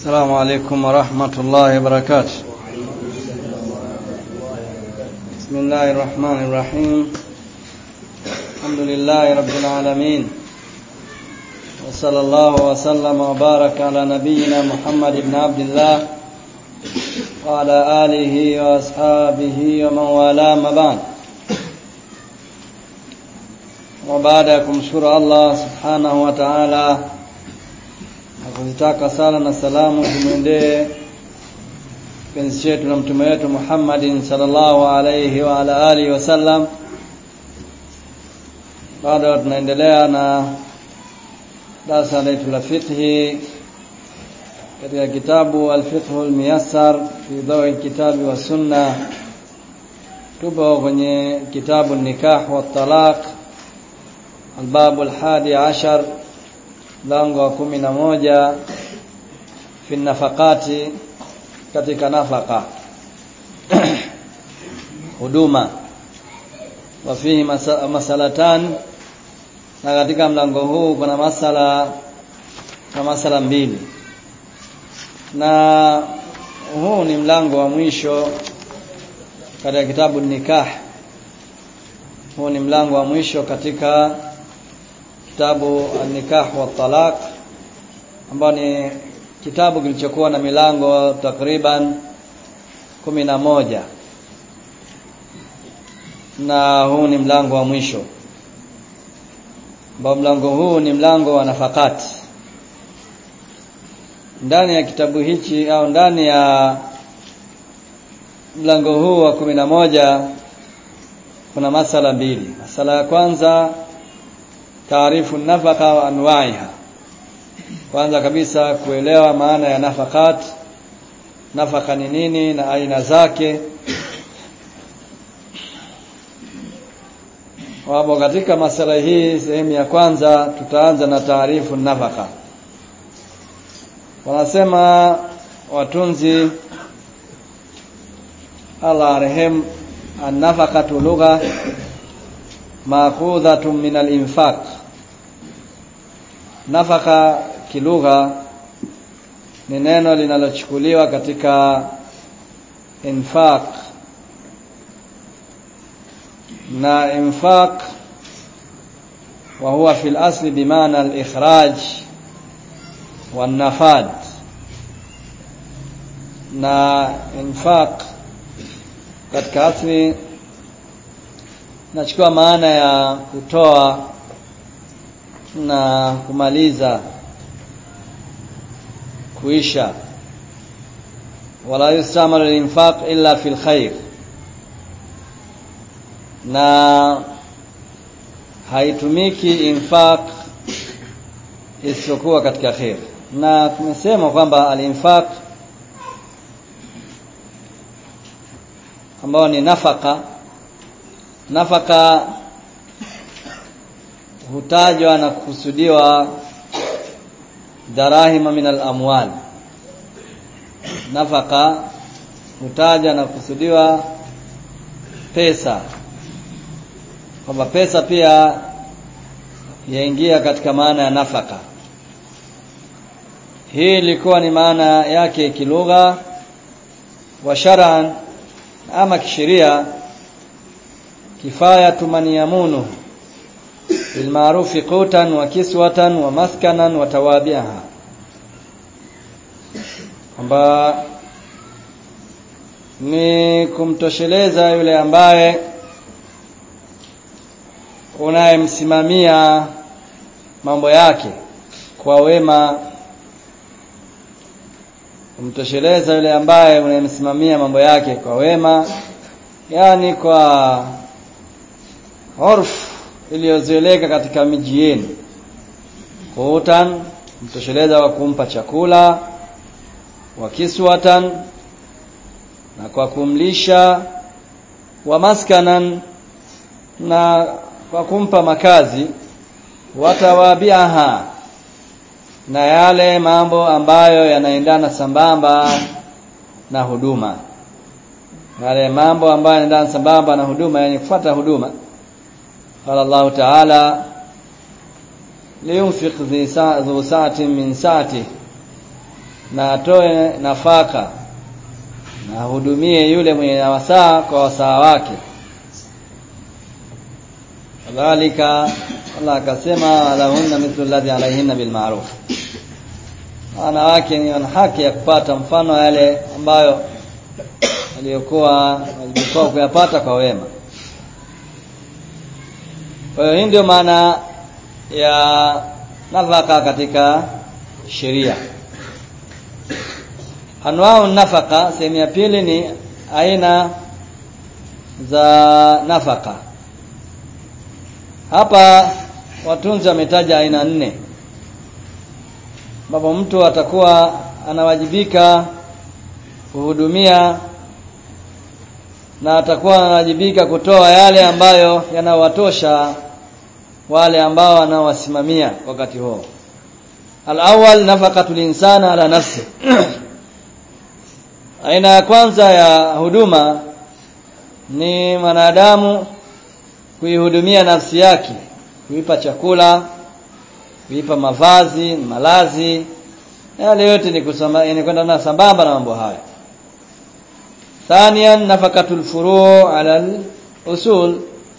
السلام عليكم ورحمة الله وبركاته بسم الله الرحمن الرحيم الحمد لله رب العالمين وصلى الله وسلم وبارك على نبينا محمد بن عبد الله وعلى آله وأصحابه ومن والاه ما بعد وبعد ya kumshukuru Allah subhanahu wa ta'ala na kuzitaka sala na salamu zimwendee kipenzi chetu na mtume wetu Muhammadin sallallahu alayhi wa ala alihi wasallam bado tunaendelea na darasa letu la fiqhi katika kitabu al-fiqh al-muyassar fi dawi kitabi wa sunna tupo kwenye kitabu nikah wa talaq الباب الحادي عشر lango wa kumi na moja fi nafakati katika nafaka huduma wa fihi masalatan na katika mlango huu kuna masala na masala mbili na huu ni mlango wa mwisho katika kitabu nikah huu ni mlango wa mwisho katika kitabu an-nikah wa talaq ambao ni kitabu kilichokuwa na milango takriban kumi na moja na huu ni mlango wa mwisho ambao mlango huu ni mlango wa nafakati ndani ya kitabu hichi au ndani ya mlango huu wa kumi na moja kuna masala mbili masala ya kwanza taarifu nafaka wa anwaiha kwanza kabisa kuelewa maana ya nafakat nafaka ni nini na aina zake wapo katika masala hii sehemu ya kwanza tutaanza na taarifu nafaka wanasema watunzi Allah arehemu an-nafaqatu lugha maakhudhatun min al-infaq nafaka kilugha ni neno linalochukuliwa katika infaq na infaq wa huwa fi al-asli bimaana al-ikhraj wan-nafad na infaq katika asli nachukua maana ya kutoa na kumaliza kuisha wala yustamalu al-infaq illa fil khair na haitumiki infaq isiyokuwa katika khair na tumesema kwamba al-infaq ambao ni nafaka nafaka hutajwa na kukusudiwa darahima min al-amwal nafaka hutajwa na kukusudiwa pesa kwamba pesa pia yaingia katika maana ya nafaka hii ilikuwa ni maana yake kilugha wa shar'an ama kisheria kifayatu man yamunu bilmaarufi qutan wa kiswatan wa maskanan wa tawabiha kwamba ni kumtosheleza yule ambaye unayemsimamia mambo yake kwa wema kumtosheleza yule ambaye unayemsimamia mambo yake kwa wema yani kwa urf iliyozoeleka katika miji yenu qutan mtosheleza wa kumpa chakula wa kiswatan na kwa kumlisha wa maskanan na kwa kumpa makazi watawabiaha na yale mambo ambayo yanaendana sambamba na huduma yale mambo ambayo yanaendana sambamba na huduma yani kufuata huduma قال الله تعالى لينفق ذو ساعة من ساعته na atoe nafaka na ahudumie yule mwenye wasaa kwa wasaa wake kadhalika Allah akasema lahunna mithlu alladhi alayhinna bil ma'ruf wanawake ni wana haki ya kupata mfano yale ambayo waliokuwa walikuwa kuyapata kwa wema kwa hiyo hii ndio maana ya nafaka katika sheria anwau nafaka sehemu ya pili ni aina za nafaka hapa watunzi wametaja aina nne ambapo mtu atakuwa anawajibika kuhudumia na atakuwa anawajibika kutoa yale ambayo yanawatosha wale ambao wanaowasimamia wakati huo al-awwal nafaqatul insana ala nafsi aina ya kwanza ya huduma ni mwanadamu kuihudumia nafsi yake kuipa chakula kuipa mavazi malazi yale yote ni kusamba ni kwenda na sambamba na mambo haya thaniyan nafakatul furu' ala usul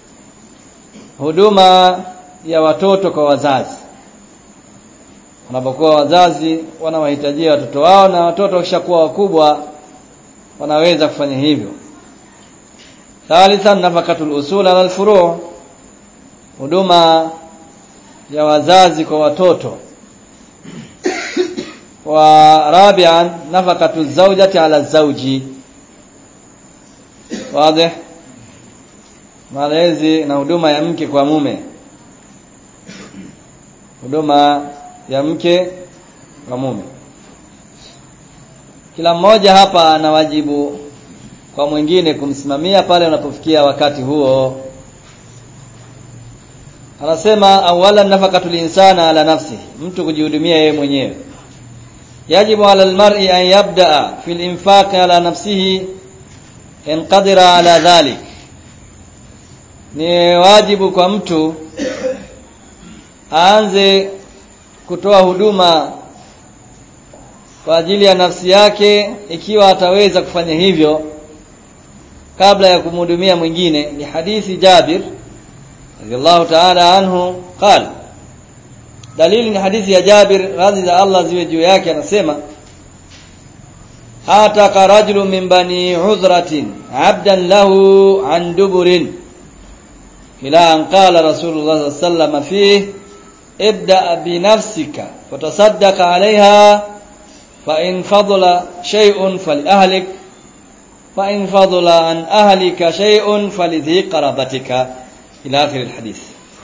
huduma ya watoto kwa wazazi wanapokuwa wazazi wanawahitajia watoto wao na watoto wakishakuwa wakubwa wanaweza kufanya hivyo thalithan nafakatul usul ala alfuru' huduma ya wazazi kwa watoto wa rabi'an nafakatu zawjati ala zawji wazi malezi na huduma ya mke kwa mume huduma ya mke kwa mume kila mmoja hapa ana wajibu kwa mwingine kumsimamia pale unapofikia wakati huo anasema awalan nafaqatul insana ala nafsi mtu kujihudumia yeye mwenyewe yajibu ala almar'i an yabda'a fil infaq ala nafsihi in qadira ala dhalik ni wajibu kwa mtu aanze kutoa huduma kwa ajili ya nafsi yake ikiwa ataweza kufanya hivyo kabla ya kumhudumia mwingine ni hadithi Jabir radhiallahu ta'ala anhu qala dalili ni hadithi ya Jabir radhi za Allah ziwe juu yake anasema ataka rajulu min bani udhratin abdan lahu an duburin ila an qala rasulullah sallallahu alayhi wasallam fihi ibda bi nafsika fatasaddaq alayha fa in fadla shay'un fali ahlik fa in fadla an ahlika shay'un falidhi qarabatika ila akhir alhadith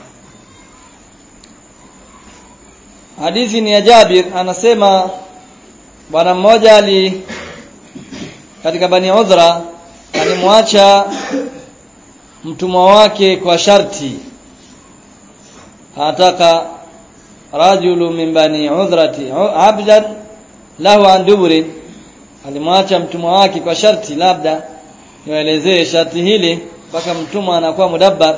hadithi ni ya Jabir anasema bwana mmoja ali katika bani udhra alimwacha mtumwa wake kwa sharti anataka rajulu min bani udhrati abdan lahu an duburi alimwacha mtumwa wake kwa sharti labda niwaelezee sharti hili mpaka mtumwa anakuwa mudabbar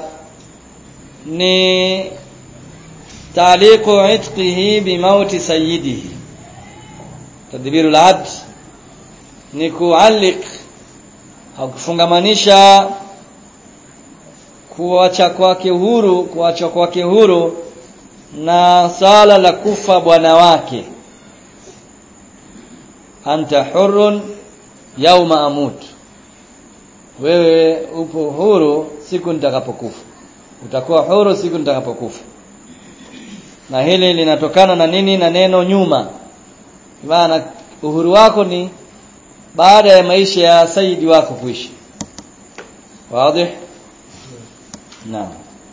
ni تعليق عتقه بموت سيده تدبير العبد ni kualik au kufungamanisha kuacha kwake huru kuacha kwake huru na sala la kufa bwana wake anta hurun yauma amut wewe upo huru siku nitakapokufa utakuwa huru siku nitakapokufa na hili linatokana na nini na neno nyuma maana uhuru wako ni baada ya maisha ya saidi wako kuishi wazi naam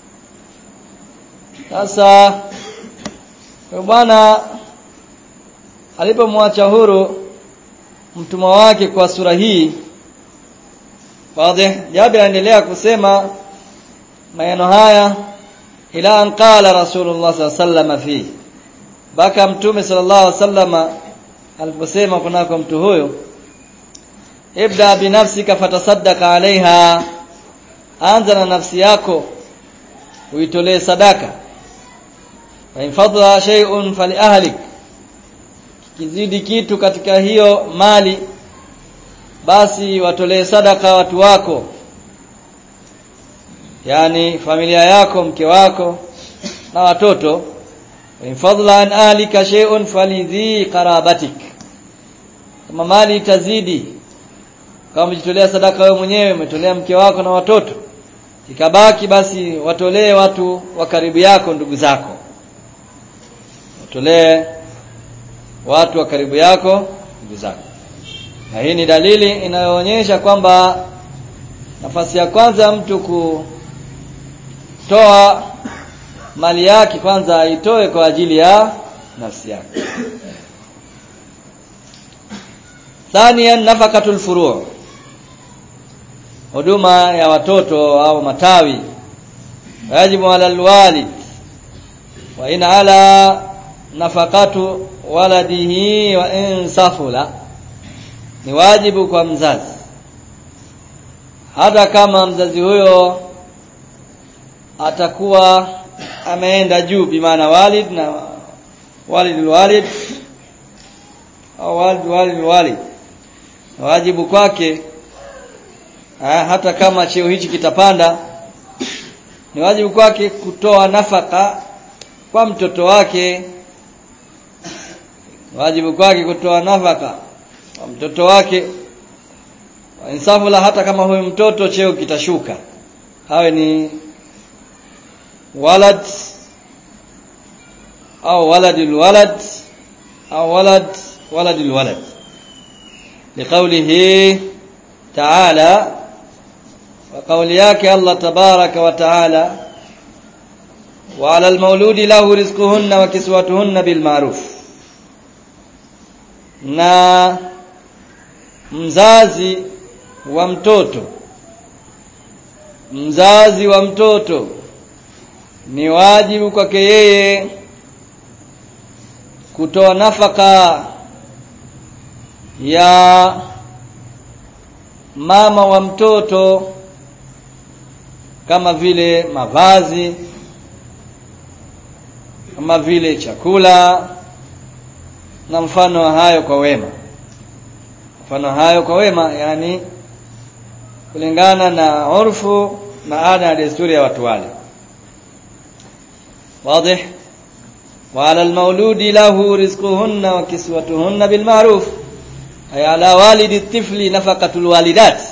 sasa bwana alipomwacha huru mtumwa wake kwa sura hii wazi Jabir anaendelea kusema maneno haya ila an qala rasulullah sallallahu alaihi wasallam fi baka mtume sallallahu alaihi wasallam aliposema kunako mtu huyo ibda binafsika fatasaddaqa alaiha anza na nafsi yako uitolee sadaka fa in fadla shay'un fali ahlik kizidi kitu katika hiyo mali basi watolee sadaka watu wako yani familia yako mke wako na watoto in fadla an ahlika shay'un falidhi qarabatik kama mali itazidi kama umejitolea sadaka wewe mwenyewe umetolea mke wako na watoto ikabaki basi watolee watu wa karibu yako ndugu zako watolee watu wa karibu yako ndugu zako na hii ni dalili inayoonyesha kwamba nafasi ya kwanza mtu kutoa mali yake kwanza aitoe kwa ajili ya nafsi yake thania nafakatul furu' huduma ya watoto au matawi wajibu ala alwalid wa in ala nafakatu waladihi wa in safula ni wajibu kwa mzazi hata kama mzazi huyo atakuwa ameenda juu bimaana walid na walid walid au walid walid walid wajibu kwake ha, hata kama cheo hichi kitapanda ni wajibu kwake kutoa nafaka kwa mtoto wake wajibu kwake kutoa nafaka kwa mtoto wake insafu la hata kama huyu mtoto cheo kitashuka hawe ni walad au waladul walad au walad waladul walad liqawlihi ta'ala wa qawli yake Allah tabaraka wa ta'ala wa 'ala al-mawludi lahu rizquhunna wa kiswatuhunna bil ma'ruf na mzazi wa mtoto mzazi wa mtoto ni wajibu kwake yeye kutoa nafaka ya mama wa mtoto kama vile mavazi kama vile chakula na mfano wa hayo kwa wema mfano hayo kwa wema yani kulingana na urfu na ada ya desturi ya watu wale واضح وعلى المولود له رزقهن وكسوتهن بالمعروف أي على والد الطفل نفقة الوالدات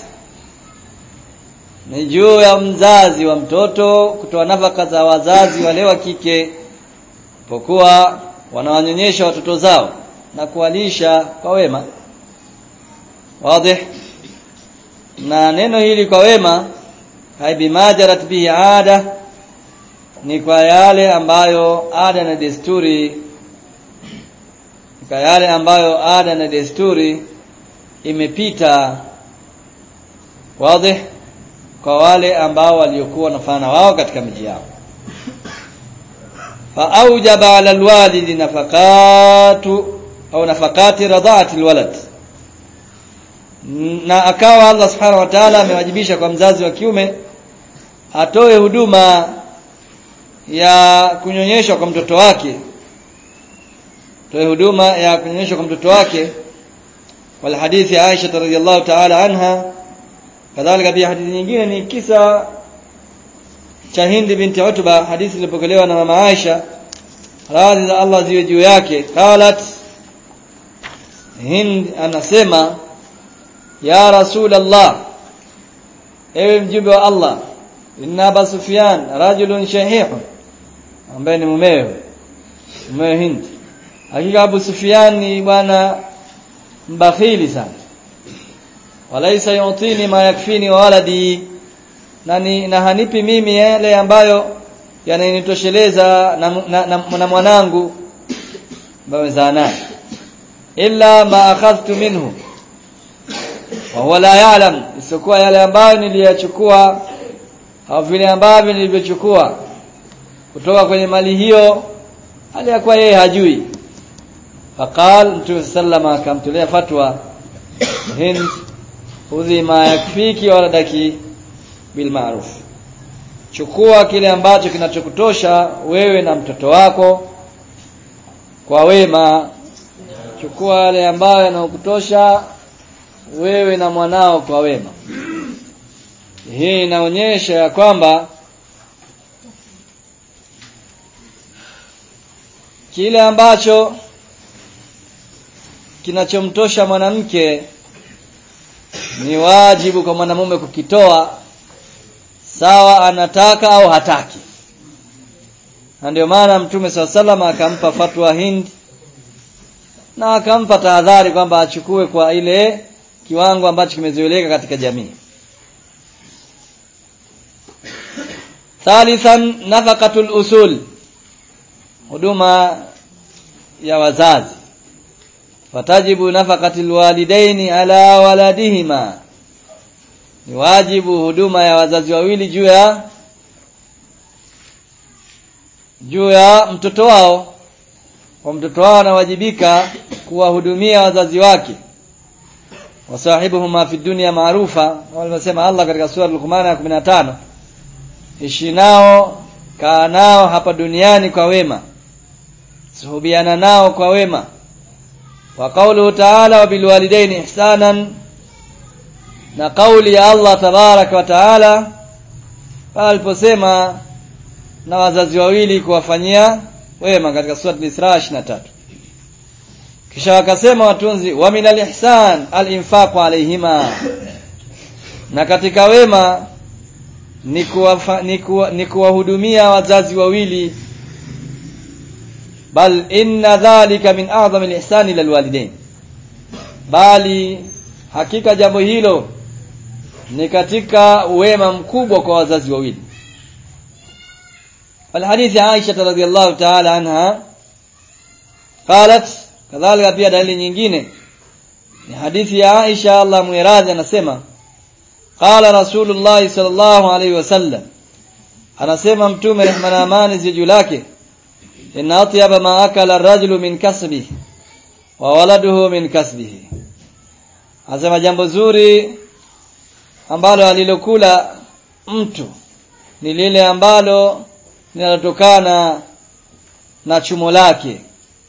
ni juu ya mzazi wa mtoto kutoa nafaka za wazazi wale wa kike pokuwa wanawanyonyesha watoto zao na kuwalisha kwa wema wazi na neno hili kwa wema haibimajarat bihi ada ni kwa yale ambayo ada na desturi kwa yale ambayo ada na desturi imepita wazi kwa wale ambao waliokuwa wanafanya wao katika miji yao fa aujaba ala alwalidi nafaqatu au nafaqati radhaati alwalad na akawa Allah subhanahu wa ta'ala amewajibisha kwa mzazi wa kiume atoe huduma ya kunyonyeshwa kwa mtoto wake toe huduma ya kunyonyeshwa kwa mtoto wake wal hadithi ya Aisha radhiyallahu ta'ala anha kadhalika pia hadithi nyingine ni kisa cha Hindi binti Utba hadithi ilipokelewa na mama Aisha radhi za Allah ziwe juu yake qalat Hind anasema ya Rasulullah ewe mjumbe wa Allah inna Aba Sufyan rajulun shahihun ambaye ni mumewe mumewe Hind hakika Abu Sufyan ni bwana mbakhili sana walaisa yutini ma yakfini wa waladi na, ni, na hanipi mimi yale ambayo yananitosheleza na, na, na, na mwanangu ambaye naye illa ma akhadhtu minhu wa huwa la ya'lam isipokuwa yale ambayo niliyachukua au vile ambavyo nilivyochukua kutoka kwenye mali hiyo hali ya kuwa yeye hajui faqal mtume sallama akamtolea fatwa hind udhi ma yakfiki waladaki bil ma'ruf chukua kile ambacho kinachokutosha wewe na mtoto wako kwa wema chukua yale ambayo yanakutosha wewe na mwanao kwa wema hii inaonyesha ya kwamba kile ambacho kinachomtosha mwanamke ni wajibu kwa mwanamume kukitoa sawa anataka au hataki na ndio maana mtume saa salama akampa fatwa Hind na akampa tahadhari kwamba achukue kwa ile kiwango ambacho kimezoeleka katika jamii thalithan nafaqatul usul huduma ya wazazi fatajibu nafaqatil walidaini ala waladihima ni wajibu huduma ya wazazi wawili juu ya juu ya mtoto wao kwa mtoto wao anawajibika kuwahudumia wazazi wake wasahibuhuma fi dunya maarufa walisema Allah katika sura Luqman ya 15 ishi nao kaa nao hapa duniani kwa wema suhubiana nao kwa wema wa qawluhu ta'ala wa bil walidaini ihsanan na kauli ya Allah tabaraka wa taala aliposema na wazazi wawili kuwafanyia wema katika sura al-Isra 23 kisha wakasema watunzi wa min al-ihsan al-infaq alayhima na katika wema ni kuwafa, ni, kuwa, ni kuwahudumia wazazi wawili bal inna dhalika min a'zami al-ihsan ila al-walidain bali hakika jambo hilo ni katika wema mkubwa kwa wazazi wawili الحديث عائشة رضي الله تعالى عنها قالت كذلك pia dalili nyingine ni hadithi ya Aisha Allah muiradhi anasema qala rasulullah sallallahu alaihi wasallam anasema mtume rehma na amani ziju lake inna atyaba ma akala ar-rajulu min kasbihi wa waladuhu min kasbihi anasema jambo zuri ambalo alilokula mtu ni lile ambalo linalotokana na chumo lake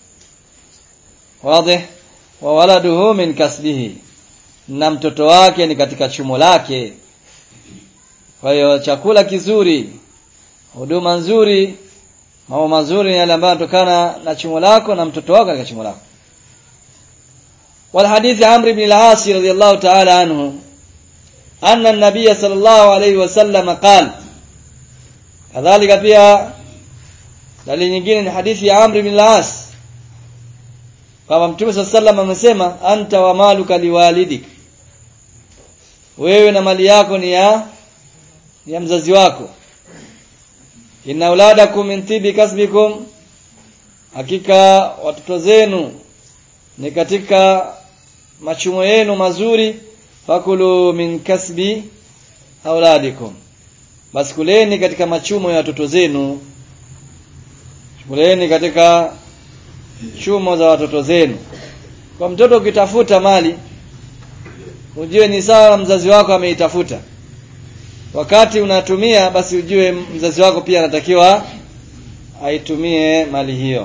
wazi wa waladuhu min kasbihi na mtoto wake ni katika chumo lake kwa hiyo chakula kizuri huduma nzuri mambo mazuri ni yale ambayo yanatokana na chumo lako na mtoto wako katika chumo lako والحديث عمرو بن العاص رضي الله تعالى عنه أن النبي صلى الله عليه وسلم قال kadhalika pia dalili nyingine ni hadithi ya Amr bin al-As kama Mtume صلى الله عليه amesema anta wa maluka liwalidik wewe na mali yako ni ya ni ya mzazi wako inna auladakum min tibi kasbikum hakika watoto zenu ni katika machumo yenu mazuri fakulu min kasbi auladikum basi kuleni katika machumo ya watoto zenu kuleni katika chumo za watoto zenu kwa mtoto ukitafuta mali ujue ni sawa mzazi wako ameitafuta wakati unatumia basi ujue mzazi wako pia anatakiwa aitumie mali hiyo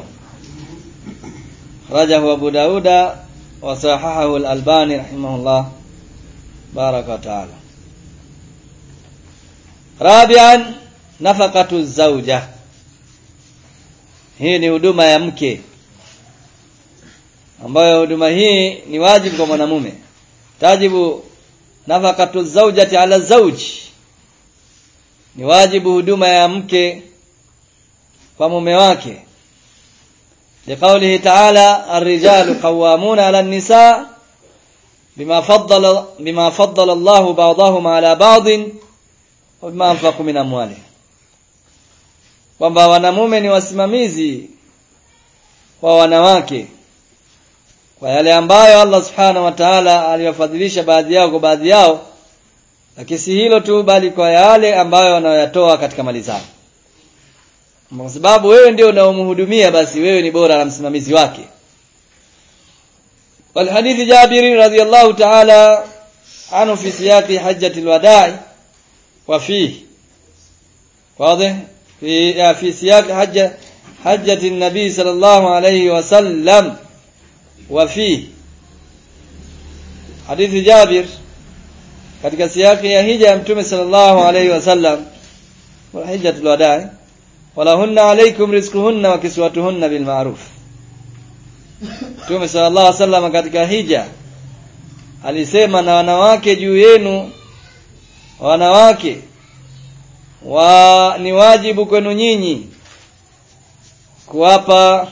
rajahu abu dauda wa sahahahu al-albani rahimahullah baraka wa taala rabian nafaqatu zauja hii ni huduma ya mke ambayo huduma hii ni wajibu kwa mwanamume tajibu nafaqatu zaujati ala zauji ni wajibu huduma ya mke kwa mume wake لقوله تعالى الرجال قوامون على النساء بما فضل بما فضل الله بعضهم على بعض وبما anfaqu min amwali kwamba wanamume ni wasimamizi wa wanawake kwa yale ambayo Allah subhanahu wa ta'ala aliwafadhilisha baadhi yao kwa baadhi yao lakini si hilo tu bali kwa yale ambayo wanayoyatoa katika mali zao kwa sababu wewe ndio unaomhudumia basi wewe ni bora na msimamizi wake والحديث جابر رضي الله تعالى عنه في سياق حجة الوداع وفيه واضح في في سياق حجة حجة النبي صلى الله عليه وسلم wa fi hadithi Jabir katika siyaki ya hija ya Mtume sallallahu alaihi wasallam wa hijjatul wadaa walahunna alaykum rizquhunna wa kiswatuhunna bil ma'ruf Mtume sallallahu alaihi wasallam katika hija alisema na wanawake juu yenu wanawake wa ni wajibu kwenu nyinyi kuwapa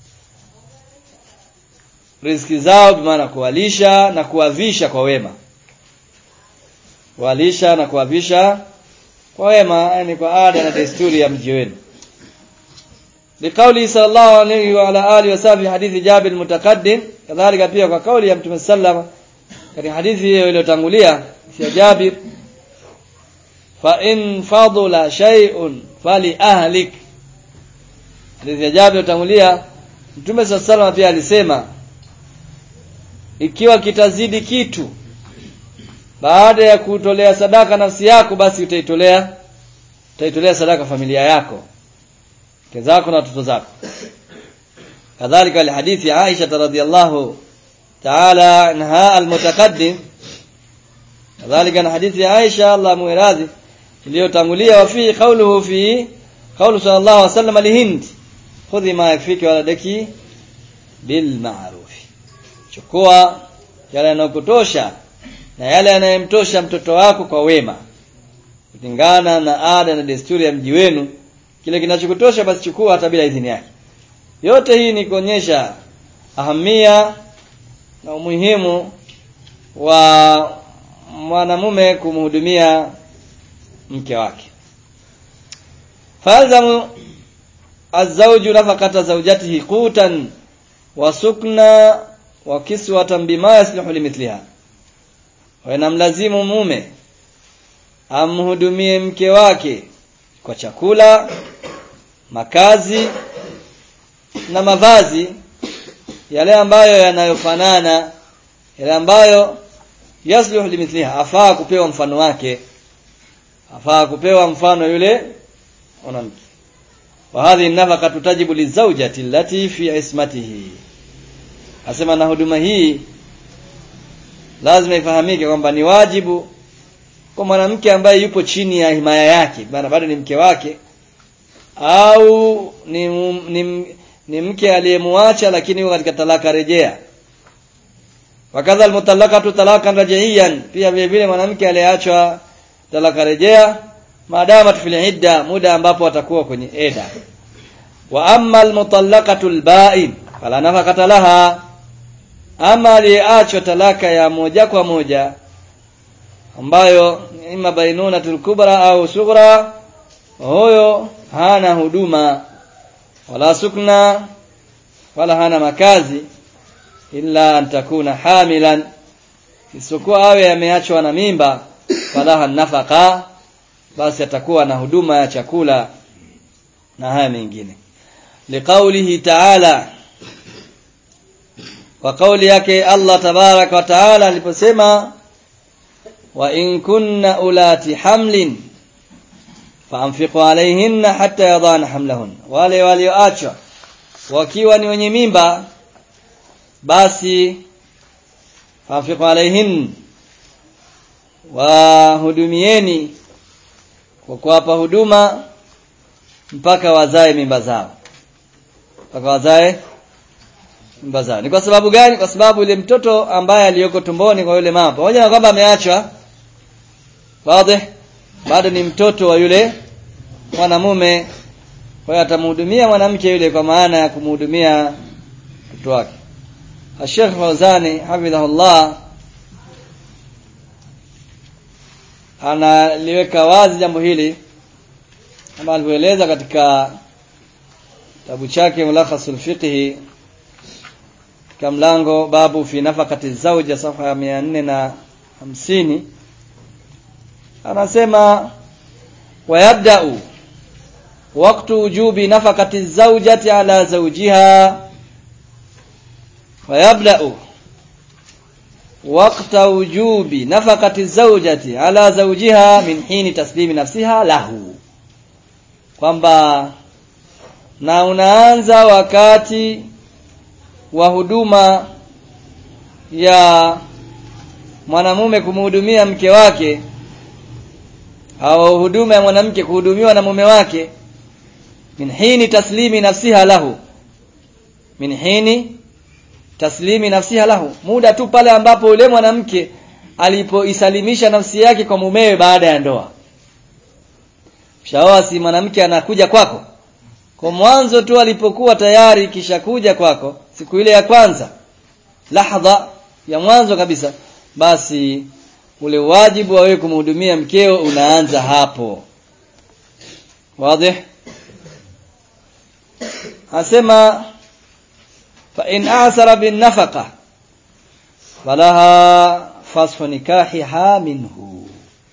riziki zao maana kuwalisha na kuwavisha kwa wema kuwalisha na kuwavisha kwa wema yani kwa ada na desturi ya mji wenu liqauli sallallahu alayhi wa ala alihi wasallam hadithi Jabir mutaqaddim kadhalika pia kwa kauli ya Mtume sallam katika hadithi hiyo iliyotangulia ya Jabir fa in fadula shay'un fali ahlik hadithi ya Jabir iliyotangulia Mtume sallallahu pia alisema ikiwa kitazidi kitu baada ya kutolea sadaka nafsi yako basi utaitolea utaitolea sadaka familia yako mke zako na watoto zako kadhalika alhadithi ya Aisha radhiyallahu ta'ala anha almutaqaddim kadhalika na hadithi ya Aisha Allah muiradhi iliyotangulia wa fi qawluhu fi qawlu sallallahu alaihi wasallam lihind khudhi ma yakfiki waladaki bil ma'ruf chukua yale yanayokutosha na yale yanayemtosha mtoto wako kwa wema kulingana na ada na desturi ya mji wenu kile kinachokutosha basi chukua hata bila idhini yake yote hii ni kuonyesha ahamia na umuhimu wa mwanamume kumhudumia mke wake falzamu azawju nafaqata zawjatihi qutan wa sukna wa kiswatan bima yaslihu limithliha wanamlazimu mume amhudumie mke wake kwa chakula makazi na mavazi yale ambayo yanayofanana yale ambayo yasluhu limithliha afaa kupewa mfano wake afaa kupewa mfano yule mwanamke wa hadhi nafaka tutajibu lizawjati allati fi ismatihi asema na huduma hii lazima ifahamike kwamba ni wajibu kwa mwanamke ambaye yupo chini ya himaya yake maana bado ni mke wake au ni, ni, ni mke aliyemwacha lakini yuko katika talaka rejea wakadha almutallaqatu talakan rajaiyan pia vile vile mwanamke aliyeachwa talaka rejea maadama fil idda muda ambapo atakuwa kwenye eda wa amma almutallaqatu alba'in fala nafaqata laha ama aliyeachwa talaka ya moja kwa moja ambayo ima bainunatul kubra au sughra huyo hana huduma wala sukna wala hana makazi illa an takuna hamilan isipokuwa awe ameachwa na mimba falaha nafaka basi atakuwa na huduma ya chakula na haya mengine liqaulihi ta'ala kwa kauli yake Allah tabarak wa taala aliposema wa in kunna ulati hamlin faanfiqu alayhinna hatta yadana hamlahun wale walioachwa wakiwa ni wenye mimba basi faanfiqu alayhin wahudumieni kwa kuwapa huduma mpaka wazae mimba zao mpaka wazae mimba zao ni kwa sababu gani kwa sababu yule mtoto ambaye aliyoko tumboni kwa yule mama pamoja na kwamba ameachwa wazi bado ni mtoto wa yule mwanamume kwa hiyo atamhudumia mwanamke yule kwa maana ya kumhudumia mtoto wake Sheikh Fawzani hafidhahullah analiweka wazi jambo hili kama alivyoeleza katika kitabu chake Mulakhasul Fiqhi katika mlango babu fi nafakati zawja safa ya 450 anasema wayabda'u waqtu wujubi nafakati zawjati ala zawjiha wayabda'u وقت وجوب نفقة الزوجة على زوجها من حين تسليم نفسها له kwamba na unaanza wakati wa huduma ya mwanamume kumhudumia mke wake au huduma ya mwanamke kuhudumiwa na mume wake min hini taslimi nafsiha lahu min hini taslimi nafsiha lahu muda tu pale ambapo yule mwanamke alipoisalimisha nafsi yake kwa mumewe baada ya ndoa shaoa si mwanamke anakuja kwako kwa mwanzo tu alipokuwa tayari kisha kuja kwako siku ile ya kwanza lahdha ya mwanzo kabisa basi ule wajibu wa wewe kumhudumia mkeo unaanza hapo wazi asema fa in asara bin nafaqa falaha fasfu nikahiha minhu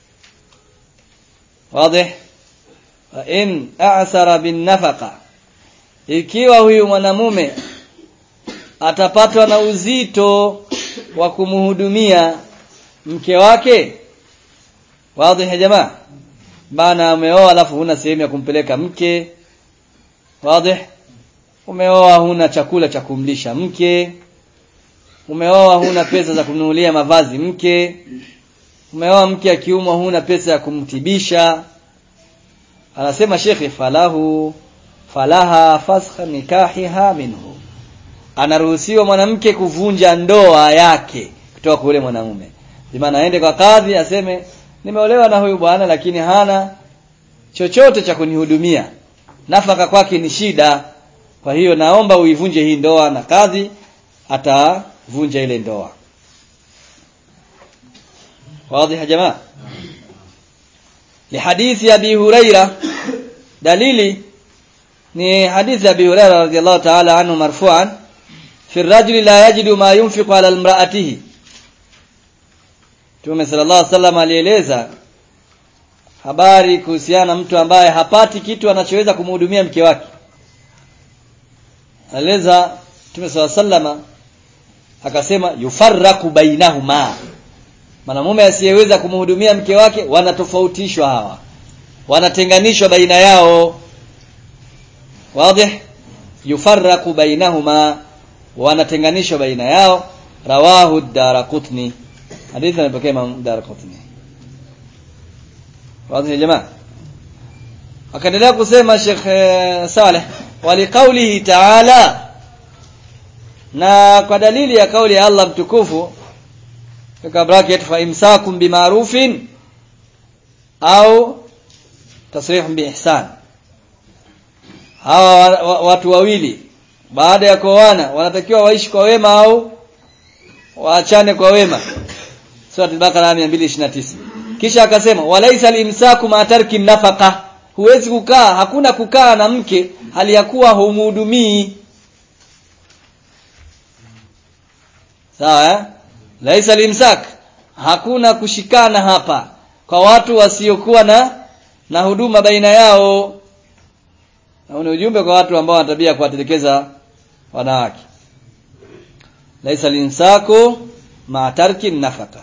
wazi fa in asara bin nafaqa ikiwa huyu mwanamume atapatwa na uzito wa kumhudumia mke wake wazi ya jamaa bana umeoa alafu huna sehemu ya kumpeleka mke wazi umeoa huna chakula cha kumlisha mke umeoa huna pesa za kununulia mavazi mke umeoa mke akiumwa huna pesa ya kumtibisha anasema shekhi falahu falaha fasakha nikahiha minhu anaruhusiwa mwanamke kuvunja ndoa yake kutoka kwa yule mwanamume maana aende kwa kadhi aseme nimeolewa na huyu bwana lakini hana chochote cha kunihudumia nafaka kwake ni shida kwa hiyo naomba uivunje hii ndoa na kadhi atavunja ile ndoa واضح يا جماعه لحديث ابي هريره دليلي ni hadithi abi hurairah radhiyallahu ta'ala anhu marfu'an fi ar-rajuli la yajidu ma yunfiqu ala imra'atihi Mtume sallallahu alaihi wasallam alieleza habari kuhusiana na mtu ambaye hapati kitu anachoweza kumhudumia mke wake. Alieleza Mtume sallallahu alaihi wasallam akasema yufarraku bainahuma. Mwanamume asiyeweza kumhudumia mke wake wanatofautishwa hawa. Wanatenganishwa baina yao. Wazi? Yufarraku bainahuma wanatenganishwa baina yao. Rawahu ad-Daraqutni. hadithi amepokea Imam Darqutni wazi ya jamaa akaendelea kusema Sheikh Saleh waliqaulihi ta'ala na kwa dalili ya kauli ya Allah mtukufu katika bracket fa imsakum bima'rufin au tasrihun biihsan hawa watu wawili baada ya kuoana wanatakiwa waishi kwa wema au waachane kwa wema Surah Al-Baqara 229. Kisha akasema walaisa limsaku ma tarki nafaqa. Huwezi kukaa, hakuna kukaa na mke hali ya kuwa humhudumii. Sawa eh? Laisa limsak. Hakuna kushikana hapa kwa watu wasiokuwa na na huduma baina yao. Na ni ujumbe kwa watu ambao wana tabia kuwatelekeza wanawake. Laisa limsaku ma tarki nafaqa.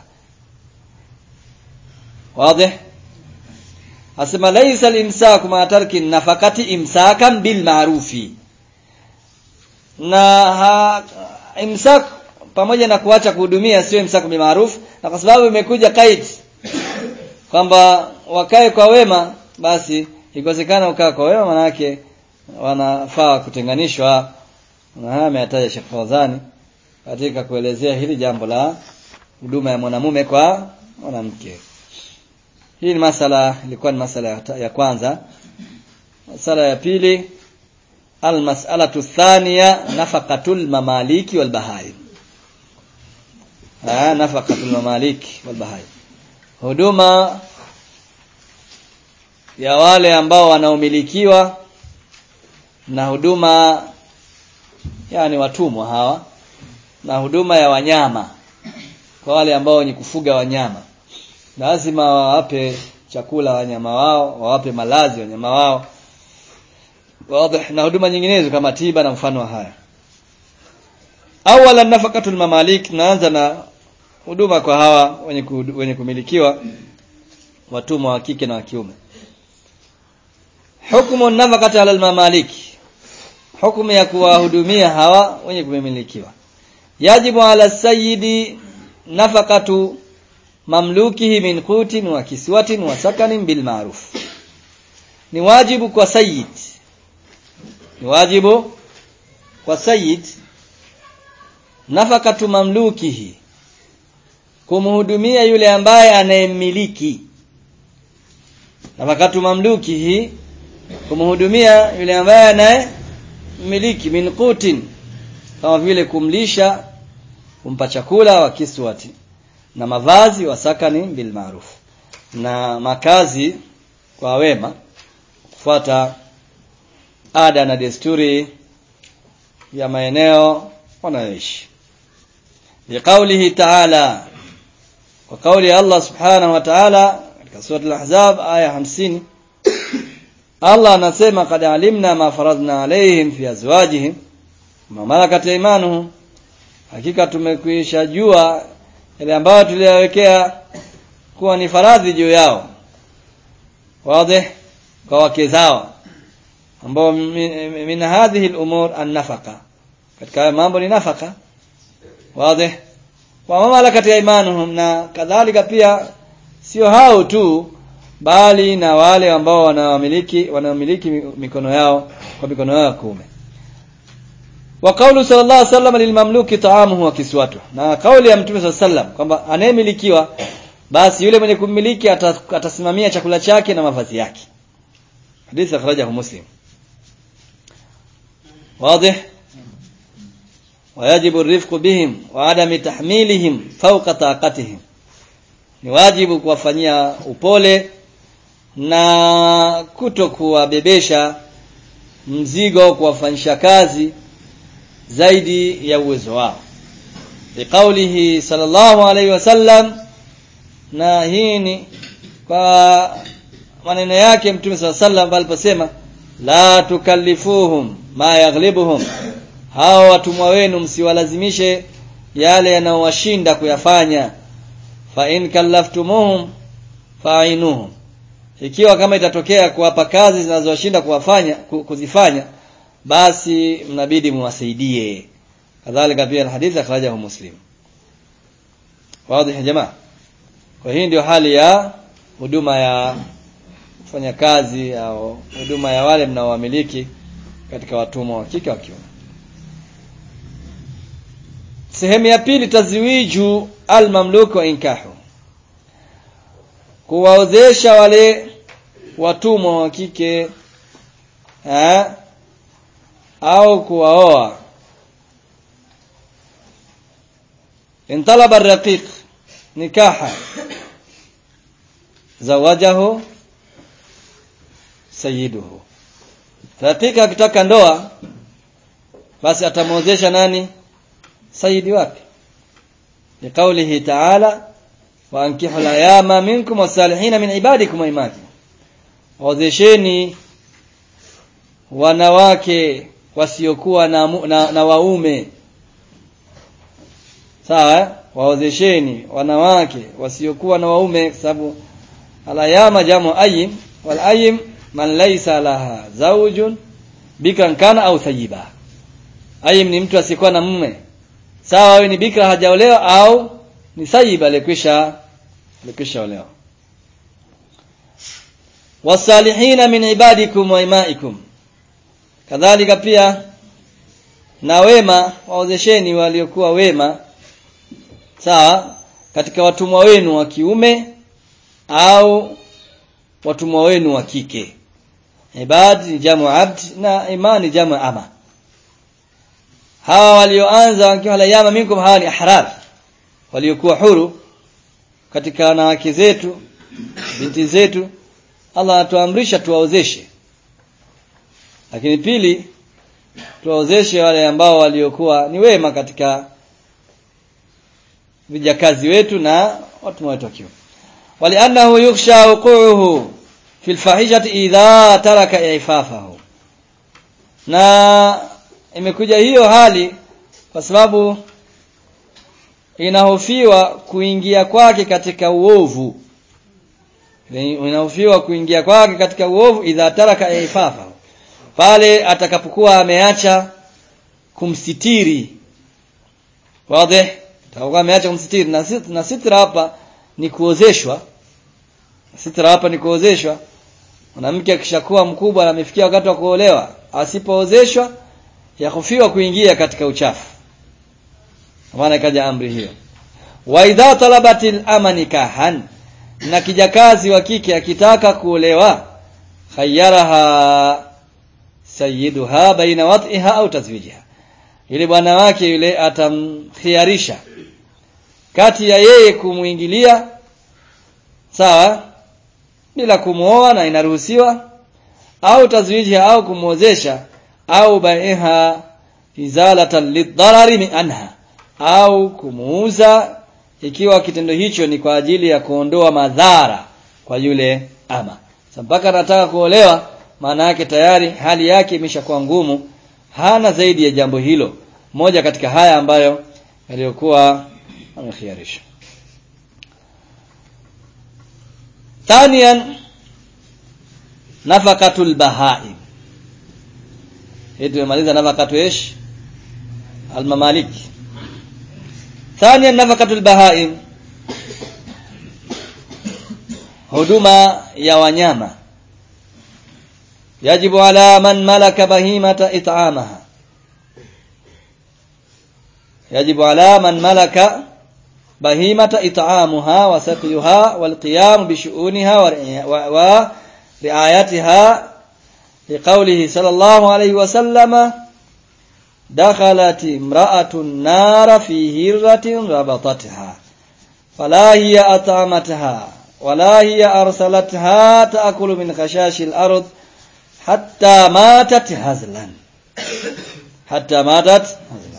واضح asema laisa limsaku ma tarki nafakati imsakan bil ma'rufi na ha, imsak pamoja na kuacha kuhudumia sio imsaku bil ma'ruf na kwa sababu imekuja kaid kwamba wakae kwa wema basi ikosekana ukaa kwa wema manake wanafaa kutenganishwa na haya ameyataja Sheikh Fawzani katika kuelezea hili jambo la huduma ya mwanamume kwa mwanamke hii ni masala ilikuwa ni masala ya, ya kwanza masala ya pili almas'alatu thaniya nafaqatul mamaliki wal bahaim ah nafaqatul mamaliki wal bahaim huduma ya wale ambao wanaomilikiwa na huduma yani watumwa hawa na huduma ya wanyama kwa wale ambao wenye kufuga wanyama lazima wawape chakula wanyama wao wawape malazi wanyama wao wazi na huduma nyinginezo kama tiba na mfano wa haya awala nafaqatul mamalik naanza na huduma kwa hawa wenye, ku, wenye kumilikiwa watumwa wa kike na wa kiume hukumu nafaqati ala mamalik hukumu ya kuwahudumia hawa wenye kumilikiwa yajibu ala sayyidi nafaqatu mamlukihi min qutin wa kiswatin wa sakanin bil ma'ruf ni wajibu kwa sayyid ni wajibu kwa sayyid nafaqatu mamlukihi kumhudumia yule ambaye anayemiliki nafaqatu mamlukihi kumhudumia yule ambaye anayemiliki min qutin kama vile kumlisha kumpa chakula wa kiswati na mavazi wa sakani bil ma'ruf na makazi kwa wema kufuata ada na desturi ya maeneo wanayoishi liqaulihi ta'ala kwa kauli ya Allah subhanahu wa ta'ala katika sura al-ahzab aya 50 Allah anasema kad alimna ma faradna alaihim fi azwajihim ma malakat aymanuhum hakika tumekwisha jua yale ambayo tuliyawekea kuwa ni faradhi juu yao wazi kwa wake zao ambao min, min hadhihi al-umur an-nafaqa katika mambo ni nafaka wazi wa malakat aymanuhum na kadhalika pia sio hao tu bali na wale ambao wanamiliki wanamiliki mikono yao kwa mikono yao ya kuume wa kaulu sallallahu alaihi wasallam lilmamluki ta'amuhu wa kiswatu na kauli ya mtume sallallahu alaihi wasallam kwamba anayemilikiwa basi yule mwenye kumiliki atasimamia chakula chake na mavazi yake hadithi akhrajahu muslim واضح ويجب الرفق بهم وعدم تحميلهم فوق طاقتهم ni wajibu kuwafanyia upole na kuto kuwabebesha mzigo kuwafanyisha kazi zaidi ya uwezo wao biqaulihi sallallahu alaihi wasallam na hii ni kwa maneno yake mtume sallallahu alaihi wasallam aliposema la tukallifuhum ma yaghlibuhum hao watumwa wenu msiwalazimishe yale yanayowashinda kuyafanya fa in kallaftumuhum fa'inuhum ikiwa kama itatokea kuwapa kazi zinazowashinda kuwafanya kuzifanya basi mnabidi muwasaidie kadhalika pia hadithi akhrajahu muslim wazi jamaa kwa hii ndio hali ya huduma ya kufanya kazi au huduma ya wale mnaowamiliki katika watumwa wa kike wa kiume sehemu ya pili tazwiju almamluk wa inkahu kuwaozesha wale watumwa wa kike eh, au kuwaoa intalaba raqiq nikaha zawajahu sayyiduhu raqiq akitaka ndoa basi atamwozesha nani sayidi wake liqaulihi ta'ala wa ankihu al-ayama minkum was-salihin min ibadikum wa imanikum ozesheni wanawake wasiokuwa na, na, na waume sawa waozesheni wanawake wasiokuwa na waume sababu alayama jamu ayim wal ayim man laysa laha zawjun bikan kana au thayiba ayim ni mtu asiyekuwa na mume sawa awe ni bikra hajaolewa au ni thayiba alikwisha alikwisha olewa wasalihina min ibadikum wa imaikum kadhalika pia na wema waozesheni waliokuwa wema sawa katika watumwa wenu wa kiume au watumwa wenu wa kike ibad ni jamu abd na imani jamu ama hawa walioanza wakiwa layama minkum hawa ni ahrar waliokuwa huru katika wanawake zetu binti zetu Allah anatuamrisha tuwaozeshe lakini pili tuwaozeshe wale ambao waliokuwa ni wema katika vijakazi wetu na watu wetu wakiwa waliannahu yukhsha wuqu'uhu fi alfahishati idha taraka ifafahu na imekuja hiyo hali kwa sababu inahofiwa kuingia kwake katika uovu inahofiwa kuingia kwake katika uovu idha taraka ifafahu pale atakapokuwa ameacha kumsitiri wazi atakapokuwa ameacha kumsitiri na, sit, na sitra hapa ni kuozeshwa sitra hapa ni kuozeshwa mwanamke akishakuwa mkubwa na amefikia wakati wa kuolewa asipoozeshwa yahofiwa kuingia katika uchafu maana ikaja amri hiyo wa idha talabatil amani kahan na kijakazi wa kike akitaka kuolewa khayaraha sayyiduha baina wat'iha au tazwijiha ili bwana wake yule atamkhiarisha kati ya yeye kumuingilia sawa bila kumuoa na inaruhusiwa au tazwijiha au kumuozesha au baiha izalatan lidharari anha au kumuuza ikiwa kitendo hicho ni kwa ajili ya kuondoa madhara kwa yule ama mpaka anataka kuolewa maana yake tayari hali yake imeshakuwa ngumu hana zaidi ya jambo hilo moja katika haya ambayo yaliyokuwa amekhiarisha ثانيا نفقة البهائم hii tumemaliza nafaqatu ish almamalik ثانيا نفقة البهائم huduma ya wanyama yajibu ala man malaka bahimata it'amaha yajibu ala man malaka bahimata it'amuha wa saqyuha wal qiyam bi shu'uniha wa ri'ayatiha لقوله صلى الله عليه وسلم دخلت امرأة النار في هرة ربطتها فلا هي أطعمتها ولا هي أرسلتها تأكل من خشاش الأرض حتى ماتت هزلا حتى ماتت هزلا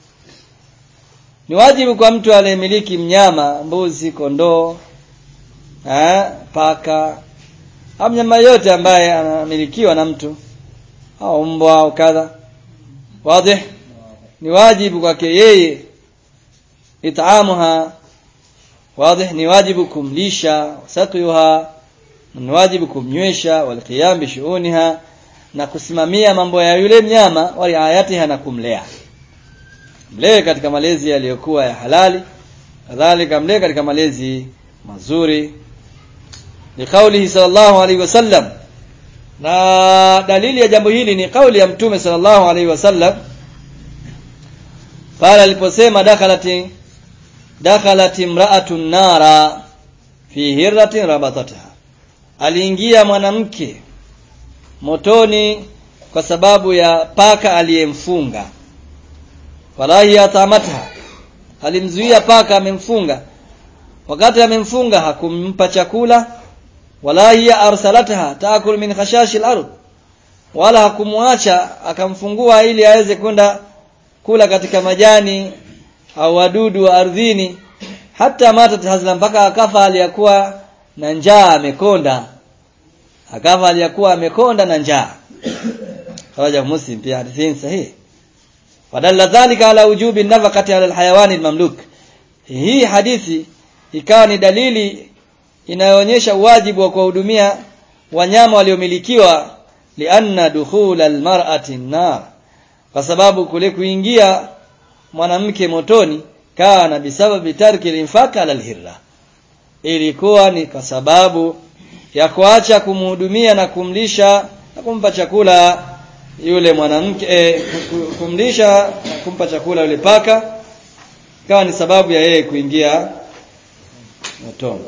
ni wajibu kwa mtu aliyemiliki mnyama mbuzi kondoo eh, paka au mnyama yote ambaye anamilikiwa na mtu au mbwa au kadha wazi ni wajibu kwake yeye itaamuha wazi ni wajibu kumlisha wasaqiyuha ni wajibu kumnywesha walqiyam bishuuniha na kusimamia mambo ya yule mnyama wa riayatiha na kumlea mlee katika malezi yaliyokuwa ya halali kadhalika mlee katika malezi mazuri liqaulihi sallallahu alaihi wasallam na dalili ya jambo hili ni kauli ya mtume sallallahu alaihi wasallam pale aliposema dakhalati dakhalat imra'atun nara fi hirratin rabatataha aliingia mwanamke motoni kwa sababu ya paka aliyemfunga falahi atamatha alimzuia paka amemfunga wakati amemfunga hakumpa chakula wala hiya arsalataha taakul min khashashi al-ard wala hakumwacha akamfungua ili aweze kwenda kula katika majani au wadudu wa ardhini hata matat hazla mpaka akafa aliyakuwa na njaa amekonda akafa aliyakuwa amekonda na njaa rawaja muslim pia hadithi sahihi wadalla dhalika ala wujubi nafaqati ala alhayawani almamluk hii hadithi ikawa ni dalili inayoonyesha wajibu wa kuwahudumia wanyama waliomilikiwa lianna dukhul almar'ati nar kwa sababu kule kuingia mwanamke motoni kana bisababi tarki al-infaq ala al-hirra ilikuwa ni kwa sababu ya kuacha kumhudumia na kumlisha na kumpa chakula yule mwanamke eh, kumlisha na kumpa chakula yule paka ikawa ni sababu ya yeye kuingia motoni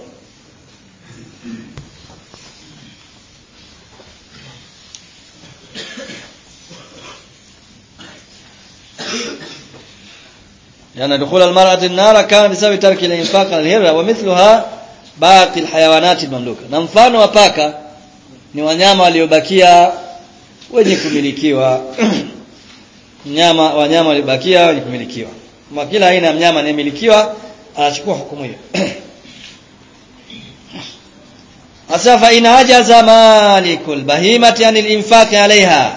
لأن دخول المرأة النار كان بسبب ترك الإنفاق على الهرة ومثلها باقي الحيوانات المملوكة na mfano wa paka ni wanyama waliobakia wenye kumilikiwa mnyama wanyama waliobakia wenye kumilikiwa kwa kila aina ya mnyama anayemilikiwa anachukua hukumu hiyo Asa fa in ajaza malikul bahimati anil infaqi alaiha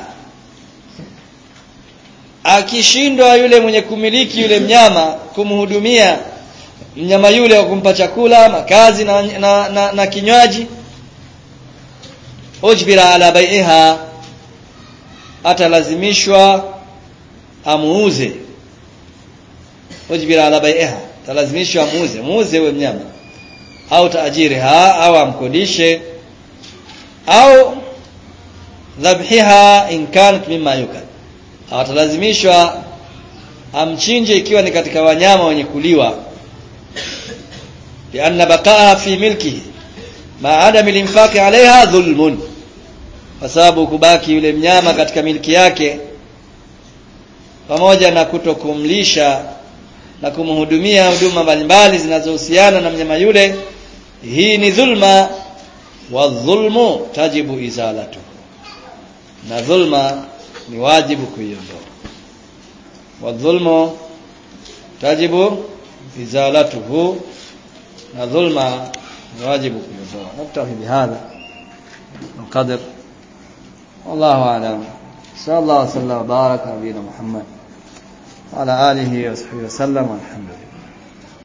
akishindwa yule mwenye kumiliki yule mnyama kumhudumia mnyama yule wa kumpa chakula makazi na, na, na, na kinywaji ujbira ala bai'iha atalazimishwa amuuze ujbira ala bai'iha talazimishwa amuuze muuze huyo mnyama au taajiriha au amkodishe au dhabhiha in kanat mimma yukal atalazimishwa amchinje ikiwa ni katika wanyama wenye kuliwa lianna baqaha fi milkihi ma adami linfaqi alaiha dhulmun kwa sababu kubaki yule mnyama katika milki yake pamoja na kutokumlisha na kumhudumia huduma mbalimbali zinazohusiana na mnyama yule hii ni dhulma wa dhulmu tajibu izalatu na dhulma ni wajibu kuiondoa wa dhulmu tajibu izalatuhu na dhulma ni wajibu kuiondoa naktafi bihadha القدر والله أعلم صلى الله وسلم وبارك على نبينا محمد وعلى آله وصحبه وسلم والحمد لله